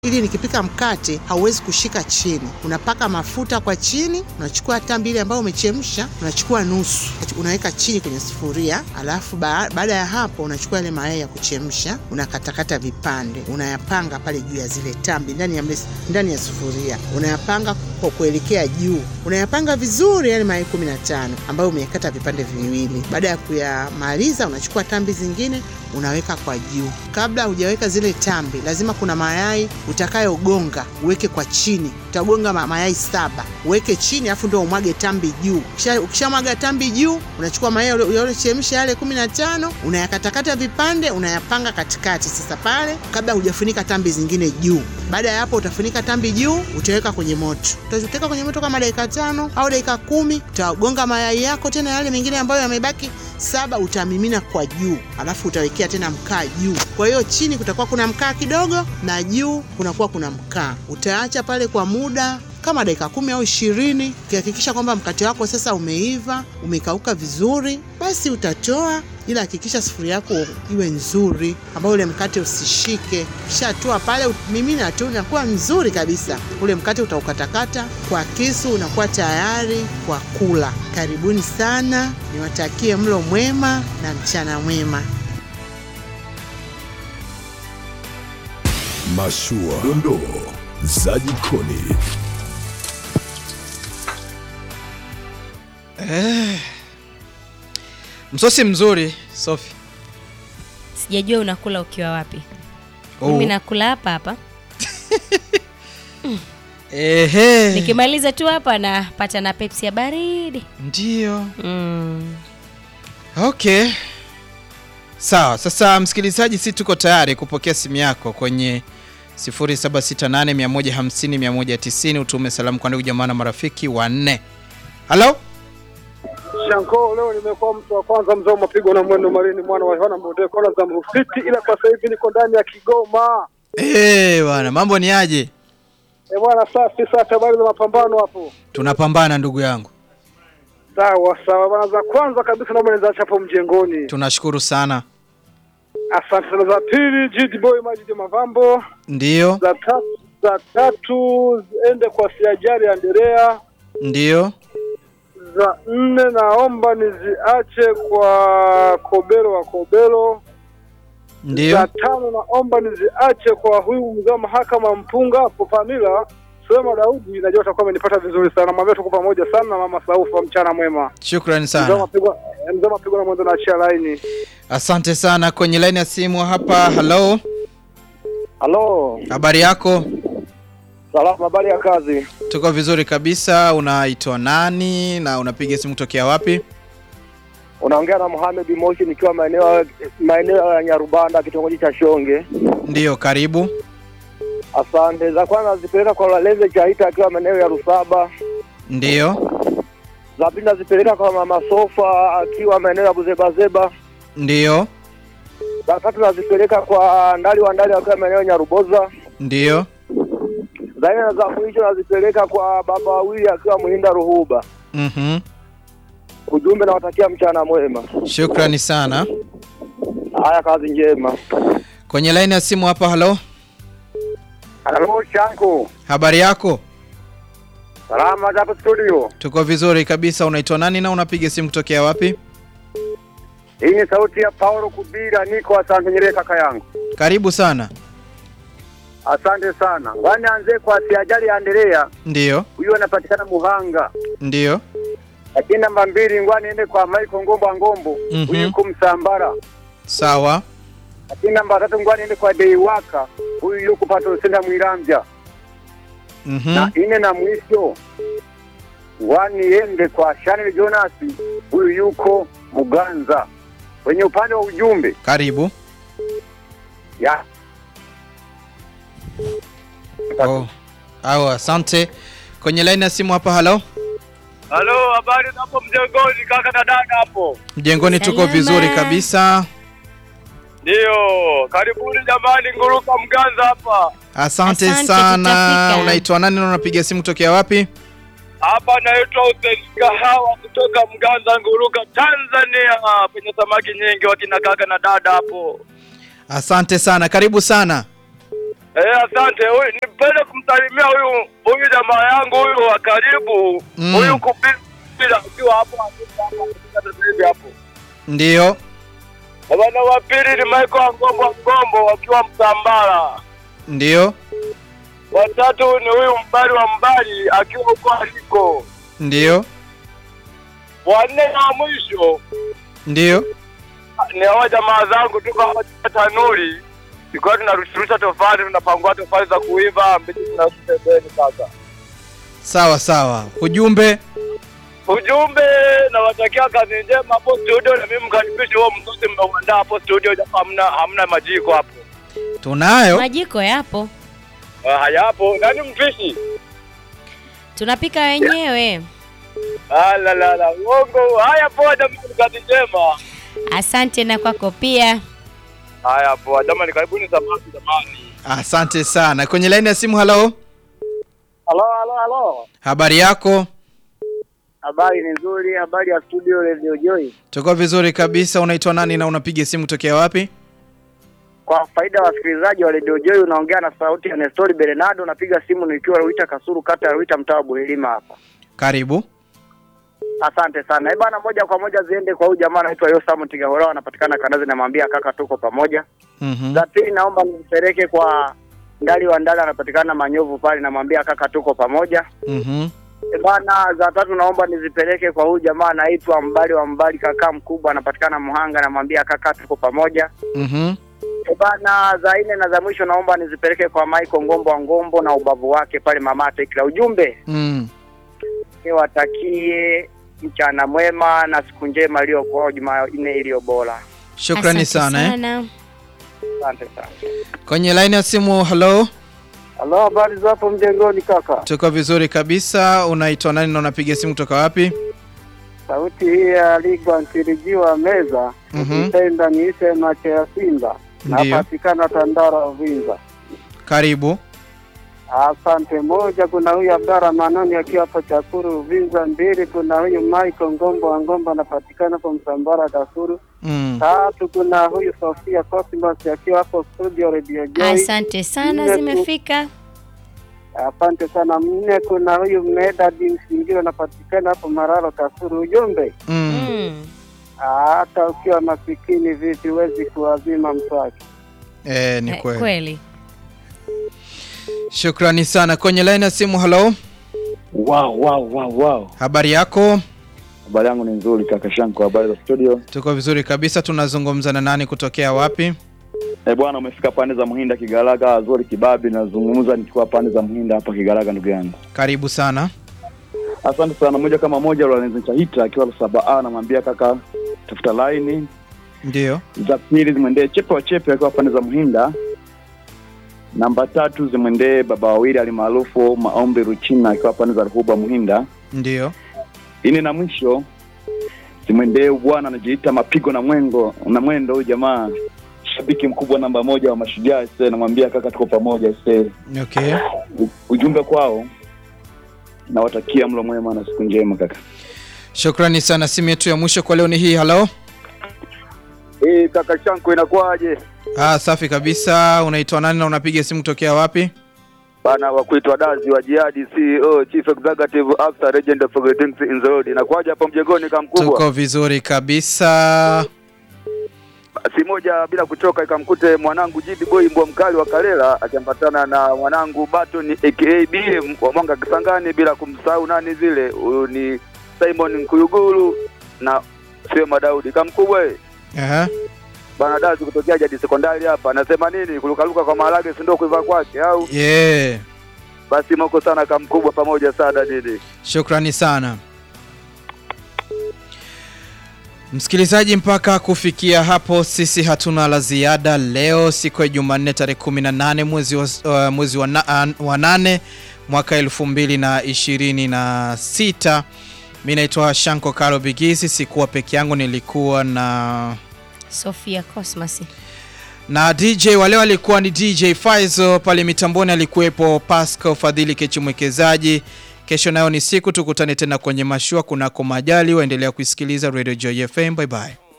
ili nikipika mkate hauwezi kushika chini. Unapaka mafuta kwa chini, unachukua tambi ile ambayo umechemsha, unachukua nusu, unaweka chini kwenye sufuria, alafu ba baada ya hapo unachukua yale mayai ya kuchemsha, unakatakata vipande, unayapanga pale juu ya zile tambi ndani ya mles, ndani ya sufuria, unayapanga kwa kuelekea juu, unayapanga vizuri yale mayai kumi na tano ambayo umekata vipande viwili. Baada ya kuyamaliza, unachukua tambi zingine unaweka kwa juu. Kabla hujaweka zile tambi, lazima kuna mayai utakayogonga uweke kwa chini. Utagonga mayai saba uweke chini, alafu ndio umwage tambi juu. Ukishamwaga tambi juu, unachukua mayai uliochemsha yale kumi na tano unayakatakata vipande, unayapanga katikati. Sasa pale, kabla hujafunika tambi zingine juu. Baada ya hapo, utafunika tambi juu, utaweka kwenye moto. Utaweka kwenye moto kama dakika tano au dakika kumi. Utagonga mayai yako tena, yale mengine ambayo yamebaki saba utamimina kwa juu, alafu utawekea tena mkaa juu. Kwa hiyo chini kutakuwa kuna mkaa kidogo na juu kunakuwa kuna mkaa. Utaacha pale kwa muda kama dakika kumi au ishirini. Ukihakikisha kwamba mkate wako sasa umeiva, umekauka vizuri, basi utatoa, ila hakikisha sufuria yako iwe nzuri, ambayo ule mkate usishike. Ukishatoa pale, mimina tu, unakuwa mzuri kabisa. Ule mkate utaukatakata kwa kisu, unakuwa tayari kwa kula. Karibuni sana, niwatakie mlo mwema na mchana mwema. Mashua, dondoo za jikoni. Eh, msosi mzuri Sofi. Sijajua unakula ukiwa wapi. Oh. Mimi nakula hapa hapa. Ehe. Nikimaliza tu hapa napata na Pepsi ya baridi. Ndio. Mm. Okay. Sawa, sasa msikilizaji, si tuko tayari kupokea simu yako kwenye 0768150190 utume salamu kwa ndugu jamaa na marafiki wanne. Halo? Shanko, leo nimekuwa mtu wa kwanza mzee wa mapigo na mwendo marini mwana wa Yohana Mbode kona za Mrufiti, ila kwa sasa hivi niko ndani ya Kigoma. Eh, bwana, mambo ni aje? Eh bwana, safi sasa, habari za mapambano hapo? Tunapambana ndugu yangu. Sawa sawa bwana, za kwanza kabisa naomba nizache hapo mjengoni. Tunashukuru sana. Asante sana. Za pili Jid Boy Majid Mavambo. Ndiyo, Za tatu za tatu ziende kwa Siajari Andrea. ndiyo, Za nne naomba niziache kwa Kobelo wa Kobelo. Za ndiyo. tano naomba niziache kwa huyu mzee wa mahakama mpunga hapo Pamila Sema Daudi, najua utakuwa amenipata vizuri sana. Mwambie tuko pamoja sana na mama Saufa, mchana mwema. Shukrani Mzee wa sana. mapigo mzee wa mapigo na mwanzo naachia laini. Asante sana. Kwenye laini ya simu hapa. Halo, Halo, habari yako? salamu, habari ya kazi? Tuko vizuri kabisa. Unaitwa nani na unapiga simu kutokea wapi? Unaongea na Mohamed Moshi nikiwa maeneo maeneo ya Nyarubanda kitongoji cha Shonge. Ndiyo, karibu. Asante. Za kwanza nazipeleka kwa Laleze Chaita akiwa maeneo ya Rusaba. Ndiyo, Za pili nazipeleka kwa mama Sofa akiwa maeneo ya Buzebazeba. ndiyo, Za tatu nazipeleka kwa Ndali wa Ndali akiwa maeneo ya Nyaruboza. ndiyo. Za nne na za mwisho nazipeleka kwa baba wawili akiwa Muhinda Ruhuba. Mhm. Ujumbe nawatakia mchana mwema. Shukrani sana. Haya, kazi njema. Kwenye laini ya simu hapa. Halo, Halo Shanku, habari yako? salama hapo studio. Tuko vizuri kabisa. Unaitwa nani na unapiga simu kutokea wapi? Hii ni sauti ya Paulo Kubira, niko asante Nyerere kaka yangu. Karibu sana. Asante sana. Wani anze kwa siajali ya Andrea, Ndiyo, huyu anapatikana Muhanga. ndiyo, Lakini namba mbili ngwani ende kwa Michael Ngombo Ngombo, Mhm. huyu yuko Msambara. sawa. Lakini namba tatu ngwani ende kwa Deiwaka, huyu yuko Patosenda Mwirambya. Mhm. Na ine na mwisho ngwani ende kwa Shanel Jonas, huyu yuko Muganza. Kwenye upande wa ujumbe Karibu. ya Oh. Au asante. Kwenye laini ya simu hapa. Halo, Halo, habari hapo mjengoni kaka na dada hapo? mjengoni tuko Salama. vizuri kabisa. Ndio, karibuni jamani, nguruka Mganza hapa. Asante, Asante, sana. tutafika. Unaitwa nani na unapiga simu kutokea wapi? Hapa naitwa Hussein Kahawa kutoka Mganza, nguruka Tanzania, penye samaki nyingi wakina kaka na dada hapo. Asante sana, karibu sana. Eh, asante. Huyu nipende kumsalimia huyu huyu jamaa yangu huyu wa karibu. Mm. Huyu kupila akiwa hapo hapo sasa hivi hapo. Ndiyo. Bwana wa pili ni Michael Ngombo Ngombo akiwa Msambara. Ndiyo. Watatu ni huyu mbali wa mbali akiwa huko aliko. Ndiyo. Wanne na mwisho Ndiyo. ni hawa jamaa zangu tuko hapa tanuri. Tulikuwa tunarusha tofali, tunapangua tofali za kuiva, mbichi tunarusha pembeni sasa. Sawa sawa. Ujumbe Ujumbe nawatakia kazi njema hapo studio, na mimi mkaribishe huo msosi mmeuandaa hapo studio, japo hamna hamna majiko hapo. tunayo. Majiko yapo, Ah, hayapo. Nani mpishi? tunapika wenyewe. Ah, la la la, uongo. Haya poa jamani, kazi njema. Asante na kwako pia. Haya poa jamani, karibuni samaki jamani. Asante sana. Kwenye laini ya simu, halo. Halo, halo, halo. Habari yako? Habari ni nzuri, habari ya studio Radio Joy. Tuko vizuri kabisa. Unaitwa nani na unapiga simu tokea wapi? Kwa faida ya wasikilizaji wa Radio Joy, unaongea na sauti ya Nestori Bernardo, napiga simu nikiwa Ruita Kasuru, kata ya Ruita, mtaa wa Buhilima hapa. Karibu. Asante sana. Eh bana, moja kwa moja ziende kwa huyu jamaa anaitwa Yosam Tigahora, anapatikana Kanazi, namwambia kaka, tuko pamoja. Mhm. Za pili naomba nipeleke kwa Ndali wa Ndali, anapatikana Manyovu pale, namwambia kaka, tuko pamoja. Mhm. Eh bana, za tatu naomba nizipeleke kwa huyu jamaa anaitwa Mbali wa Mbali, kaka mkubwa, anapatikana Muhanga, namwambia kaka, tuko pamoja. Mhm. Eh bana, za nne na za mwisho naomba nizipeleke kwa Michael Ngombo wa Ngombo na ubavu wake pale Mamate. Kila ujumbe Mm. niwatakie mchana mwema na siku njema iliyokuwa Jumanne iliyo bora. Shukrani Asante sana. Eh. sana. Asante sana. Kwenye laini ya simu, halo. Halo, habari za hapo mjengoni kaka? Tuko vizuri kabisa. Unaitwa nani na unapiga simu kutoka wapi? Sauti hii ya Ligwa Ntirijiwa Meza, Mhm. ukipenda niite macho ya Simba, Ndiyo. napatikana Tandara Uvinza. Karibu. Asante. Moja, kuna huyu Abdara Manoni akiwa hapo Chakuru Uvinza. Mbili, kuna huyu Michael Ngombo wa Ngombo anapatikana hapo Msambara Dakuru. Mm. Tatu, kuna huyu Sofia Cosmas akiwa hapo studio Radio Joy. Asante sana, Nne tu- zimefika. Asante sana. Nne, kuna huyu Medadi Msingiro anapatikana hapo Mararo Kasuru. Ujumbe, Mm. Mm. hata ukiwa masikini vipi huwezi kuwazima mswaki. Eh, ni Eh, kweli. kweli. Shukrani sana. Kwenye laini ya simu, halo. Wow, wow, wow, wow. Habari yako? Habari yangu ni nzuri kaka Shanko, habari za studio. Tuko vizuri kabisa. Tunazungumza na nani kutokea wapi? Eh bwana, umefika pande za Muhinda Kigaraga, Azori Kibabi, nazungumza nikiwa pande za Muhinda hapa Kigaraga, ndugu yangu. Karibu sana. Asante sana. Moja kama moja, Lorenzo Chahita akiwa saba A, namwambia kaka, tafuta laini Ndio. za pili zimwendee Chepe wa Chepe akiwa pande za Muhinda. Namba tatu zimwendee baba wawili alimaarufu Maombi Ruchina akiwa pande za Ruhuba Muhinda. Ndio. Ini na mwisho zimwendee bwana anajiita mapigo na mwengo na mwendo, huyu jamaa shabiki mkubwa namba moja wa mashujaa se, namwambia kaka, tuko pamoja se. Okay. U- Ujumbe kwao, nawatakia mlo mwema na siku njema kaka. Shukrani sana. Simu yetu ya mwisho kwa leo ni hii. Halo. Hii kaka Shanko inakuwaje? Ah, safi kabisa. Unaitwa nani na unapiga simu kutokea wapi? Bana wa kuitwa Dazi wa Jihadi CEO Chief Executive Officer Legend of Greetings in the Road. Inakuwaje hapo mjengoni kama mkubwa? Tuko vizuri kabisa. Si moja bila kuchoka ikamkute mwanangu Jidi Boy mbwa mkali wa Kalela akiambatana na mwanangu Baton aka BM wa Mwanga Kisangani bila kumsahau nani vile huyu ni Simon Nkuyuguru na Sema Daudi kama mkubwa eh. Aha. Bana Dazi kutokea Jadi Sekondari hapa anasema nini kurukaruka kwa maharage si ndio kuiva kwake au Yeah. basi moko sana kama mkubwa pamoja sana nini Shukrani sana msikilizaji, mpaka kufikia hapo sisi hatuna la ziada leo, siku ya Jumanne tarehe 18 mwezi wa, uh, mwezi wa, na, uh, wa nane mwaka elfu mbili na ishirini na sita. Mi naitwa Shanko Karo Bigisi, sikuwa peke yangu, nilikuwa na Sofia Cosmas. na DJ wale walikuwa ni DJ Faizo pale mitamboni, alikuwepo Pascal Fadhili Kechi mwekezaji. Kesho nayo ni siku, tukutane tena kwenye mashua kunako majali. Waendelea kuisikiliza Radio Joy FM. Bye bye.